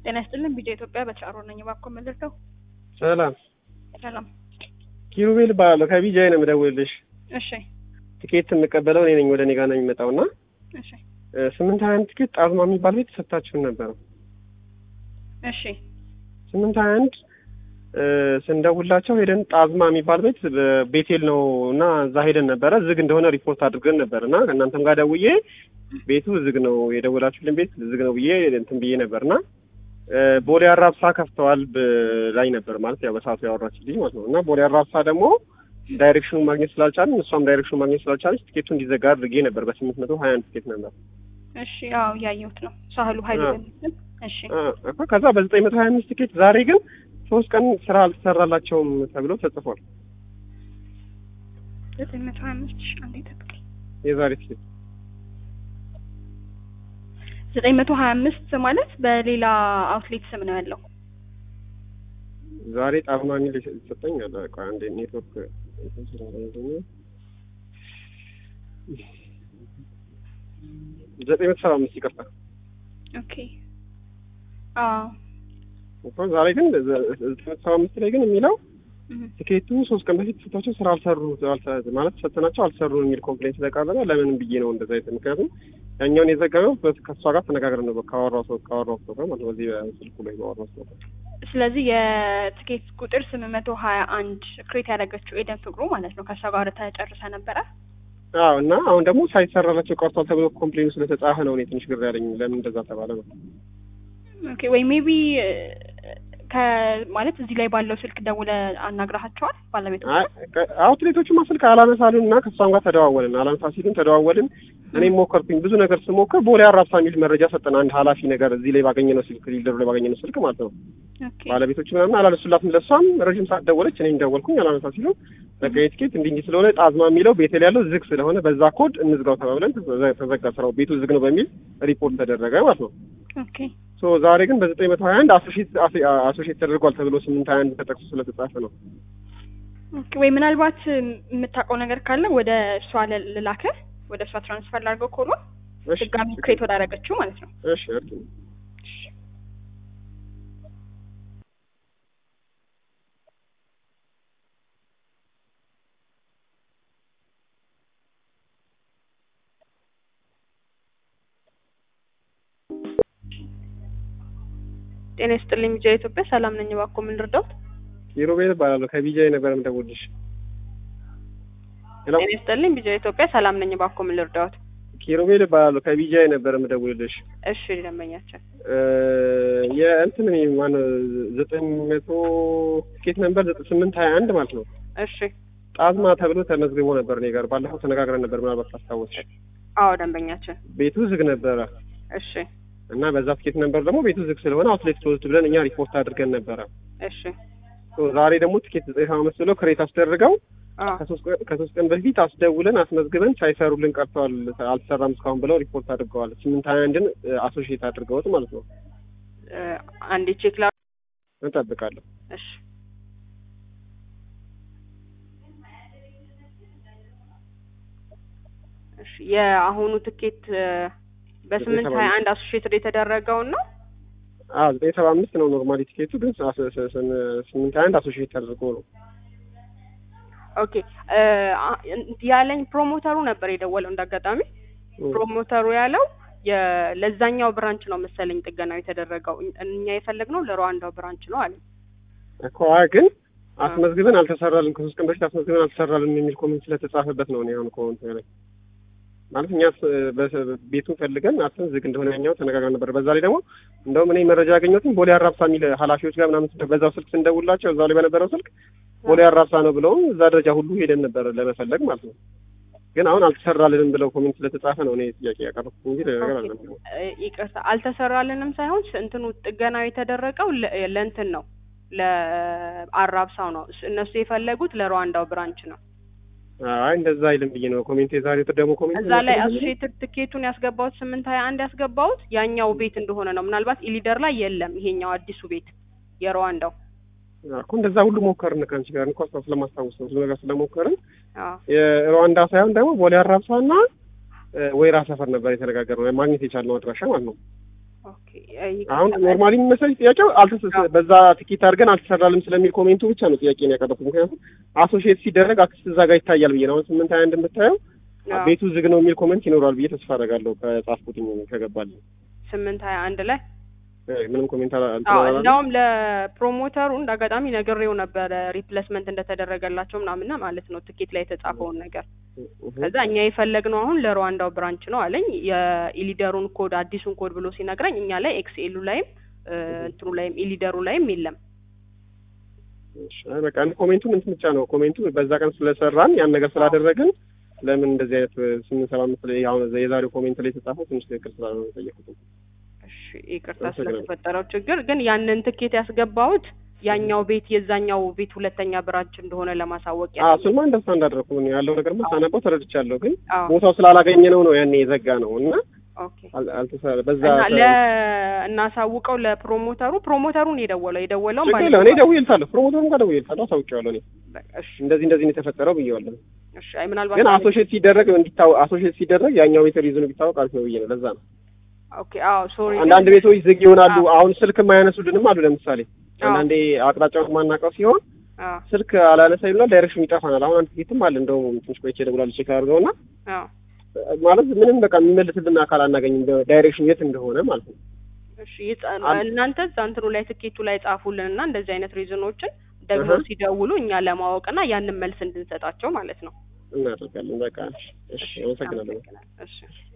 ጤና ይስጥልን ቢጃ ኢትዮጵያ በቻሮ ነኝ። እባክዎ መልሰው። ሰላም ሰላም። ኪሩቤል እባላለሁ ከቢጃይ ነው የምደውልልሽ። እሺ ትኬት የምቀበለው እኔ ነኝ። ወደ እኔ ጋር ነው የሚመጣው እና እሺ ስምንት ሀያ አንድ ትኬት ጣዝማ የሚባል ቤት ሰጥታችሁን ነበረ። እሺ ስምንት ሀያ አንድ ስንደውላቸው ሄደን ጣዝማ የሚባል ቤት ቤቴል ነው እና እዛ ሄደን ነበረ። ዝግ እንደሆነ ሪፖርት አድርገን ነበር እና እናንተም ጋር ደውዬ ቤቱ ዝግ ነው የደወላችሁልን ቤት ዝግ ነው ብዬ እንትን ብዬ ነበር እና ቦሌ አራብሳ ከፍተዋል ላይ ነበር ማለት ያው በሰዓቱ ያወራችልኝ ማለት ነው እና ቦሌ አራብሳ ደግሞ ዳይሬክሽኑ ማግኘት ስላልቻልን እሷም ዳይሬክሽኑ ማግኘት ስላልቻለች ትኬቱ እንዲዘጋ አድርጌ ነበር። በስምንት መቶ ሀያ አንድ ትኬት ነበር። እሺ ያው እያየሁት ነው። ሳህሉ ሀይሉ በሚል እሺ እኮ ከዛ በዘጠኝ መቶ ሀያ አምስት ትኬት ዛሬ ግን ሶስት ቀን ስራ አልተሰራላቸውም ተብሎ ተጽፏል። ዘጠኝ መቶ ሀያ አምስት ሺ አንዴ ጠብቀኝ። የዛሬ ትኬት ዘጠኝ መቶ ሀያ አምስት ማለት በሌላ አውትሌት ስም ነው ያለው። ዛሬ ጣዝማ የሚል ሰጠኝ አለ። ቆይ አንዴ ኔትወርክ ዘጠኝ መቶ ሰባ አምስት ይቅርታ። ኦኬ አዎ እኮ ዛሬ ግን ዘጠኝ መቶ ሰባ አምስት ላይ ግን የሚለው እህ ትኬቱ ሶስት ቀን በፊት ሰጥቷቸው ስራ አልሰሩ አልሰ- ማለት ሰጥተናቸው አልሰሩ የሚል ኮምፕሌንት ስለቀረበ ለምን ብዬ ነው እንደዛ የተ ምክንያቱም ያኛውን የዘገበው በ- ከእሷ ጋር ተነጋግረን ነው ካወራው ሰው ካወራው ሰው ጋር ማለት ነው በዚህ በስልኩ ላይ ባወራው ሰው ጋር ስለዚህ የትኬት ቁጥር ስምንት መቶ ሀያ አንድ ክሬት ያደረገችው ኤደን ፍቅሩ ማለት ነው ከእሷ ጋር ተጨርሰ ነበረ። አዎ እና አሁን ደግሞ ሳይሰራላቸው ቀርቷል ተብሎ ኮምፕሌኑ ስለተጻፈ ነው እኔ ትንሽ ግር ያለኝ ለምን እንደዛ ተባለ ነው ኦኬ ወይ ሜቢ ከማለት እዚህ ላይ ባለው ስልክ ደውለ አናግረሃቸዋል ባለቤቱ? አይ ቀ- አውትሌቶቹማ ስልክ አላነሳሉን እና ከእሷም ጋር ተደዋወልን አላነሳ ሲሉን ተደዋወልን እኔም ሞከርኩኝ ብዙ ነገር ስሞክር ቦሌ አራብሳ የሚል መረጃ ሰጠን አንድ ኃላፊ ነገር እዚህ ላይ ባገኘነው ስልክ ሊደሩ ላይ ባገኘነው ስልክ ማለት ነው ኦኬ ባለቤቶቹ ምናምን አላነሱላትም ለእሷም ረዥም ሰዓት ደወለች እኔም ደወልኩኝ አላነሳ ሲሉ በቃ የትኬት እንዲህ እንዲህ ስለሆነ ጣዝማ የሚለው ቤቴል ያለው ዝግ ስለሆነ በዛ ኮድ እንዝጋው ተባብለን ተዘ- ተዘጋ ስራው ቤቱ ዝግ ነው በሚል ሪፖርት ተደረገ ማለት ነው ኦኬ ሶ ዛሬ ግን በዘጠኝ መቶ ሀያ አንድ አሶሼት አሶሼት ተደርጓል ተብሎ ስምንት ሀያ አንድ ተጠቅሶ ስለተጻፈ ነው ኦኬ ወይ ምናልባት የምታውቀው ነገር ካለ ወደ እሷ ል- ልላክህ ወደ እሷ ትራንስፈር ላድርገው ኮሎ እሺ ድጋሚ ክሬት ወዳደረገችው ማለት ነው። እሺ እርዱ ጤና ይስጥልኝ ቢጃ ኢትዮጵያ ሰላም ነኝ። እባክዎ ምን ልርዳዎት? ኪሩቤል እባላለሁ ከቢጃይ ነበር የምደውልልሽ ሄሎ ጤና ይስጥልኝ ቢጃ ኢትዮጵያ ሰላም ነኝ። እባክዎ ምን ልርዳዎት? ኪሩቤል እባላለሁ ከቢጃይ ነበር የምደውልልሽ እሺ ደንበኛችን እ የእንትን ማነው ዘጠኝ መቶ ትኬት ነበር ዘጠኝ ስምንት ሀያ አንድ ማለት ነው እሺ ጣዝማ ተብሎ ተመዝግቦ ነበር እኔ ጋር ባለፈው ተነጋግረን ነበር ምናልባት ታስታወስሽ አዎ ደንበኛችን ቤቱ ዝግ ነበረ እሺ እና በዛ ትኬት ነበር ደግሞ ቤቱ ዝግ ስለሆነ አውትሌት ክሎዝድ ብለን እኛ ሪፖርት አድርገን ነበረ እሺ ሶ ዛሬ ደግሞ ትኬት ዘጠኝ ሰባ አምስት ብለው ክሬት አስደርገው አዎ ከሶስት ቀን ከሶስት ቀን በፊት አስደውለን አስመዝግበን ሳይሰሩልን ቀርተዋል አልተሰራም እስካሁን ብለው ሪፖርት አድርገዋል ስምንት ሀያ አንድን አሶሺየት አድርገውት ማለት ነው እ አንዴ ቼክ ላ እንጠብቃለሁ እሺ እሺ የአሁኑ ትኬት እ በስምንት ሀያ አንድ አሶሺየትድ የተደረገውን ነው። አዎ ዘጠኝ ሰባ አምስት ነው ኖርማሊ ቲኬቱ ግን ስ- ስ- ስ- ስም- ስምንት ሀያ አንድ አሶሺየት አድርጎ ነው ኦኬ እ አ- ያለኝ ፕሮሞተሩ ነበር የደወለው እንዳጋጣሚ ፕሮሞተሩ ያለው የ- ለዛኛው ብራንች ነው መሰለኝ ጥገናው የተደረገው እኝ- እኛ የፈለግነው ለሩዋንዳው ብራንች ነው አለ። እኮ አይ ግን አስመዝግበን አልተሰራልን ከሶስት ቀን በፊት አስመዝግበን አልተሰራልን የሚል ኮሜንት ስለተጻፈበት ነው እኔ አሁን ኮሜንት ላይ ማለት እኛ ስ- በ- ቤቱን ፈልገን አስን ዝግ እንደሆነ ያኛው ተነጋግረን ነበር። በዛ ላይ ደግሞ እንደውም እኔ መረጃ ያገኘሁትም ቦሌ አራብሳ የሚል ኃላፊዎች ጋር ምናምን ስንደ- በዛው ስልክ ስንደውላቸው እዛው ላይ በነበረው ስልክ ቦሌ አራብሳ ነው ብለውም እዛ ደረጃ ሁሉ ሄደን ነበር ለመፈለግ ማለት ነው። ግን አሁን አልተሰራልንም ብለው ኮሜንት ስለተጻፈ ነው እኔ ጥያቄ ያቀረብኩት እንጂ ሌላ ነገር አለ እ ይቅርታ አልተሰራልንም ሳይሆን ስ- እንትኑ ጥገናው የተደረገው ለ- ለእንትን ነው ለአራብሳው ነው እስ- እነሱ የፈለጉት ለሩዋንዳው ብራንች ነው። አይ እንደዛ አይልም ብዬ ነው ኮሜንት የዛሬ ደግሞ ኮሜንት እዛ ላይ አሶሺየትድ ትኬቱን ያስገባሁት ስምንት ሀያ አንድ ያስገባሁት ያኛው ቤት እንደሆነ ነው። ምናልባት ኢሊደር ላይ የለም ይሄኛው አዲሱ ቤት የሩዋንዳው እኮ እንደዛ ሁሉ ሞከርን ከአንቺ ጋር እንኳን ስለማስታወስ ነው ብዙ ነገር ስለሞከርን አዎ የሩዋንዳ ሳይሆን ደግሞ ቦሌ አራብሳና ወይራ ሰፈር ነበር የተነጋገርነው ማግኘት የቻልነው አድራሻ ማለት ነው። ኦኬ ይቅርታ። አሁን ኖርማሊ የሚመስለኝ ጥያቄው አልተሰ በዛ ትኬት አድርገን አልተሰራልም ስለሚል ኮሜንቱ ብቻ ነው ጥያቄ ነው ያቀረብኩት። ምክንያቱም አሶሺየት ሲደረግ አክስት እዛ ጋር ይታያል ብዬ ነው። አሁን ስምንት ሀያ አንድ የምታየው አዎ። ቤቱ ዝግ ነው የሚል ኮሜንት ይኖራል ብዬ ተስፋ አደርጋለሁ ከጻፍኩትኝ ከገባልኝ። ስምንት ሀያ አንድ ላይ እ ምንም ኮሜንት አላ- እንትን አዎ አላለም። እንደውም ለፕሮሞተሩ እንደ አጋጣሚ ነግሬው ነበረ ሪፕሌስመንት እንደተደረገላቸው ምናምና ማለት ነው ትኬት ላይ የተጻፈውን ነገር እህ። ከዛ እኛ የፈለግነው አሁን ለሩዋንዳው ብራንች ነው አለኝ የኢሊደሩን ኮድ አዲሱን ኮድ ብሎ ሲነግረኝ እኛ ላይ ኤክስኤሉ ላይም እ እንትኑ ላይም ኢሊደሩ ላይም የለም እሺ፣ አይ በቃ እኔ ኮሜንቱን እንትን ብቻ ነው ኮሜንቱ በዛ ቀን ስለሰራን ያን ነገር ስላደረግን ለምን እንደዚህ አይነት ስምንት ሰባ አምስት ላይ አሁን የዛሬው ኮሜንት ላይ የተጻፈው ትንሽ ትክክል ስላልሆነ የጠየኩት። እሺ ይቅርታ አመሰግናለሁ። ስለተፈጠረው ችግር ግን ያንን ትኬት ያስገባሁት ያኛው ቤት የዛኛው ቤት ሁለተኛ ብራንች እንደሆነ ለማሳወቅ አዎ ያለው እሱንማ እንደስታንድ አደረኩ እኔ ያለው ነገር ሳነበው ተረድቻለሁ። ግን አዎ ቦታው ስላላገኘ ነው ነው ያኔ የዘጋ ነው እና ኦኬ አል- አልተሰራ በዛ እና ለ እናሳውቀው ለፕሮሞተሩ ፕሮሞተሩን የደወለው የደወለውም ችግር የለም። እኔ ደውዬልታለሁ፣ ፕሮሞተሩም ጋር ደውዬልታለሁ፣ አሳውቄዋለሁ። እኔ እሺ እንደዚህ እንደዚህ ነው የተፈጠረው ብዬዋለሁ። እሺ አይ ምናልባት ግን አሶሺየት ሲደረግ እንዲታወ አሶሺየት ሲደረግ ያኛው ቤት ሪዝኑ ቢታወቅ አሪፍ ነው ብዬ ነው። ለዛ ነው ኦኬ አዎ ሶሪ አንዳንድ ቤቶች ዝግ ይሆናሉ። አዎ። አሁን ስልክ የማያነሱልንም አሉ። ለምሳሌ አዎ። አንዳንዴ አቅጣጫውን የማናውቀው ሲሆን አዎ ስልክ አላነሳ ይሉናል፣ ዳይሬክሽን ይጠፋናል። አሁን አንድ ቲኬትም አለ እንደውም ትንሽ ቆይቼ እደውላለሁ ቼክ አድርገውና አዎ ማለት ምንም በቃ የሚመልስልን አካል አናገኝም፣ ዳይሬክሽን የት እንደሆነ ማለት ነው። እሺ ይጻ- አንድ- እናንተ እዛ እንትኑ ላይ ትኬቱ ላይ ጻፉልን እና እንደዚህ አይነት ሪዝኖችን ደግሞ እህ። ሲደውሉ እኛ ለማወቅና ያንን መልስ እንድንሰጣቸው ማለት ነው። እናደርጋለን። በቃ እሺ፣ እሺ፣ አመሰግናለሁ። አመሰግናለሁ። እሺ